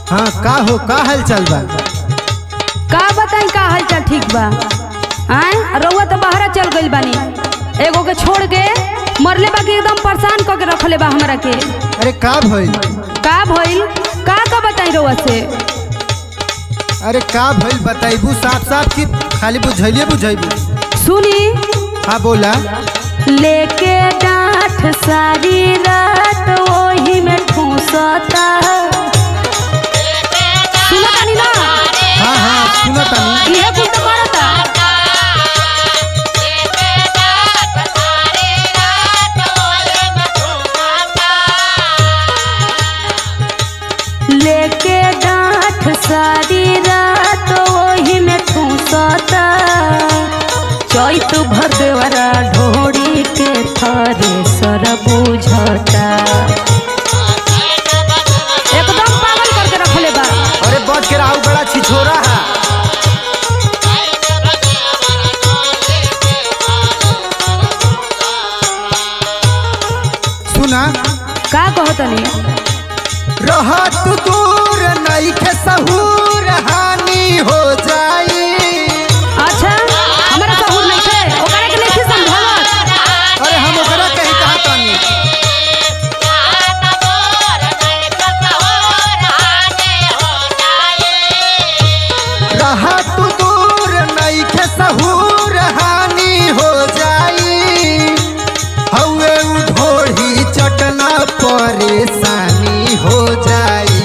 हाँ का हो का हाल चाल बा का बताई का हाल चाल ठीक बा आय रउआ तो बाहरा चल गइल बानी एगो के छोड़ के मरले बाकी एकदम परेशान क के रखले बा हमरा के अरे का भइल का भइल का का बताई रउआ से अरे का भइल बताइबू साफ साफ की खाली बुझैलिए बुझैबू सुनी हाँ बोला लेके डांठ सारी रात ओही में ठूसता सुना तानी ना हाँ हाँ सुनो तनी इहे कुल तो करता लेके डांठ सारी रात ओही में ठूसता चैत भदवरा ढोड़ी के थरे सर बुझता एकदम पागल करके रखले बा अरे बच के राहु बड़ा छिछोरा है सुना का कहतनी रह तू दूर नहीं के सहूर हानि हो जाई अच्छा हमारा सहूर नहीं थे ओकरा के नहीं समझावत अरे हम ओकरा कहीं कहा तानी रह तू दूर नहीं के सहूर हानि हो जाई हवे उ ढोढ़ी चटना परेशानी हो जाई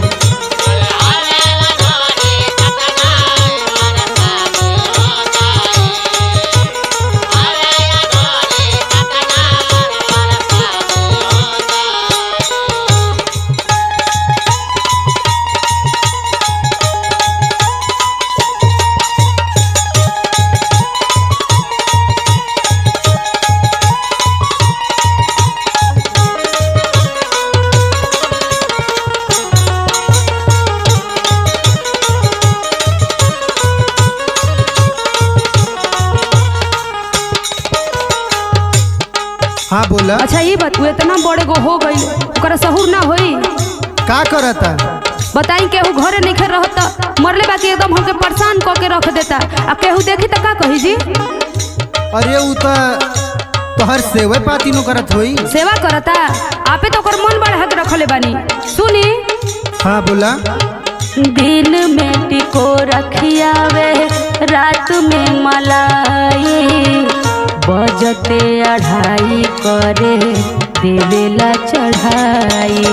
हाँ बोला अच्छा ये बात तू इतना बड़े गो हो गई ओकरा सहूर ना होई का करता बताई केहू घरे नहीं रहत मरले बाकी एकदम हमके परेशान क के रख देता आ केहू देखी तो का कही जी अरे उ तो तोहर सेवे पाती नु करत होई सेवा करता आपे तो ओकर मन बढ़ा के रखले बानी सुनी हाँ बोला दिन में टिको रखियावे रात में मलाई बजते अढ़ाई करे देवेला चढ़ाई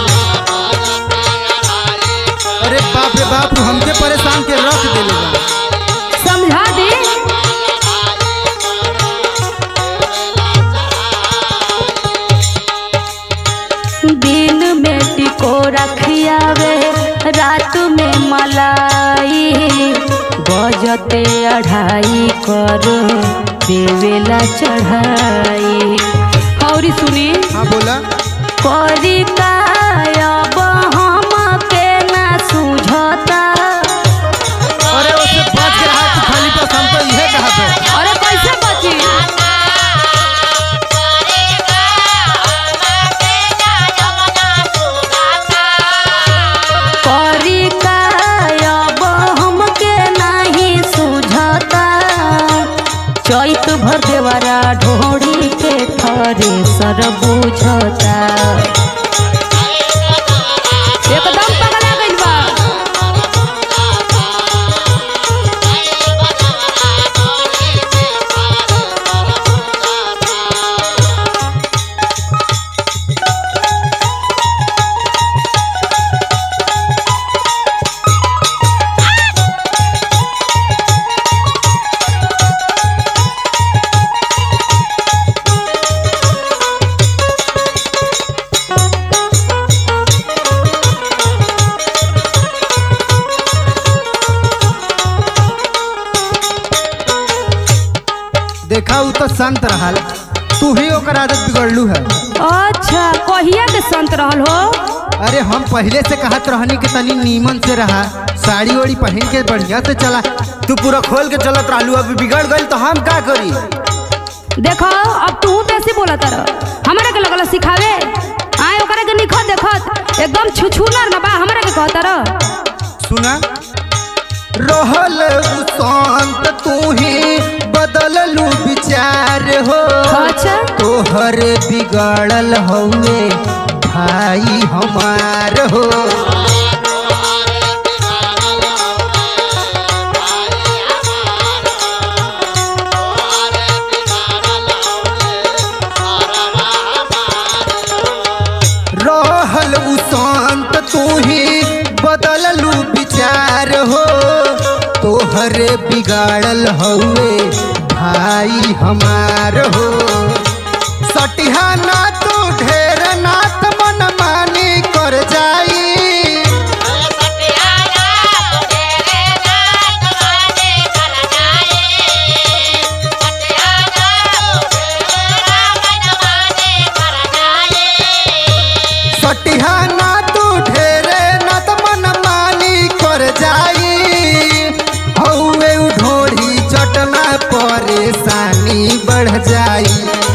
अरे बाप रे बाप तू हमके परेशान के रख देले बा। समझा दी दिन में टिको रखियावे रात में मलाई बजते अढ़ाई करो देवेला चढ़ाई और सुनी हाँ बोला करी कायब हमके ना सुझता अरे उससे बच के रहा तू खाली बस हम तो इहे कहा तो अरे कैसे बची करी कायब हमके नहीं सुझता चैत भर देवरा ढोड़ी के थरे सर बुझता एकदम पगला गइल बा देखा उ तो संत रहल तू ही ओकर आदत बिगड़लू है अच्छा कहिया के संत रहल हो अरे हम पहले से कहत रहनी कि तनी नीमन से रहा साड़ी ओड़ी पहन के बढ़िया से चला तू पूरा खोल के चलत रहलू अभी बिगड़ गई तो हम का करी देखो अब तू बेसी बोला तर हमारे के लगल सिखावे आए ओकरा के निखत देखत एकदम छुछुनर ना बा हमरा के कहता रह सुना रहल शांत तू ही बदललू विचार हो अच्छा तोहर बिगड़ल हउए भाई हमार हो रहल उ शांत तू ही बदललू विचार हो तोहर बिगाड़ल हउए भाई हमार हो सटिहा ना तू ढेर नात मन मानी कर जाई सटिहा ना तू ढेरे नात मन मानी कर जाई हउए उ ढोढ़ी चटना परेशानी बढ़ जाई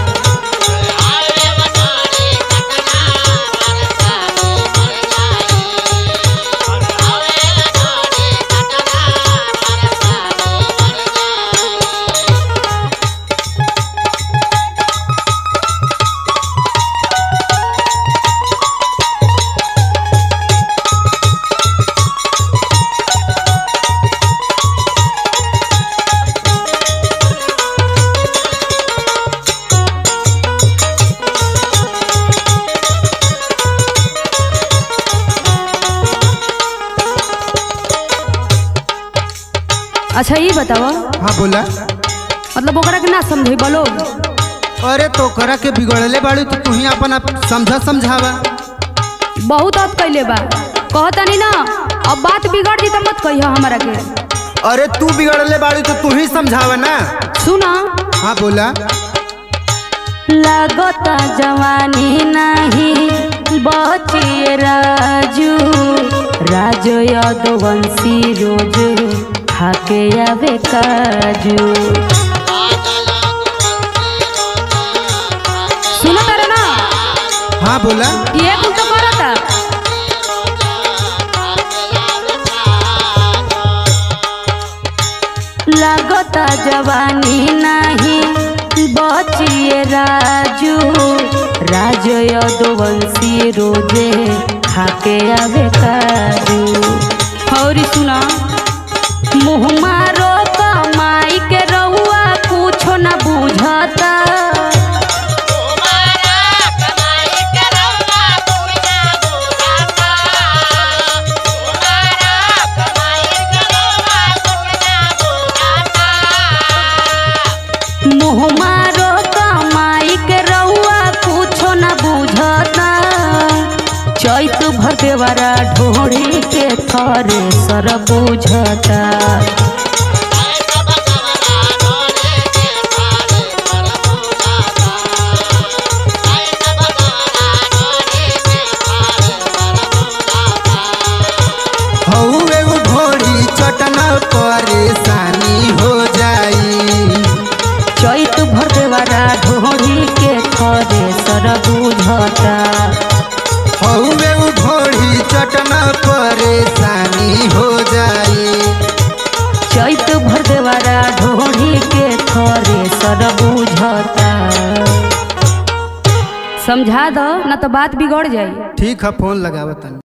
अच्छा ये बताओ हाँ बोला मतलब ओकरा के ना समझे बोलो अरे तोकरा के बिगड़ले बाड़ू तो तू ही अपन आप समझा समझावा बहुत हद कैले बा कहतानी ना अब बात बिगड़ जी तो मत कहियो हमरा के अरे तू बिगड़ले बाड़ू तो तू ही समझावा ना सुना हाँ बोला लगता जवानी नहीं बचिए राजू राजो यदवंशी रोज खाके आवे काजू सुनो तारे ना हाँ बोला ये कुल तो करता लगता जवानी नहीं बचिए राजू राजो यदुवंशी रोजे खाके आवे काजू और सुना मुँह मारो कमाई के रहुआ कुछो ना बुझता मुँह मारो कमाई के रहुआ कुछो ना बुझता चैत भर देवरा ढोड़ी के थरे सर बुझता हउए उ घोड़ी चटना परेशानी हो जाई चैत भर देवरा ढोड़ी के थरे सर बुझता हउए उ घोड़ी चटना परेशानी हो जाई चैत भर देवरा ढोड़ी के थरे सर बुझता समझा दो ना तो बात बिगड़ जाई ठीक है फोन लगावतन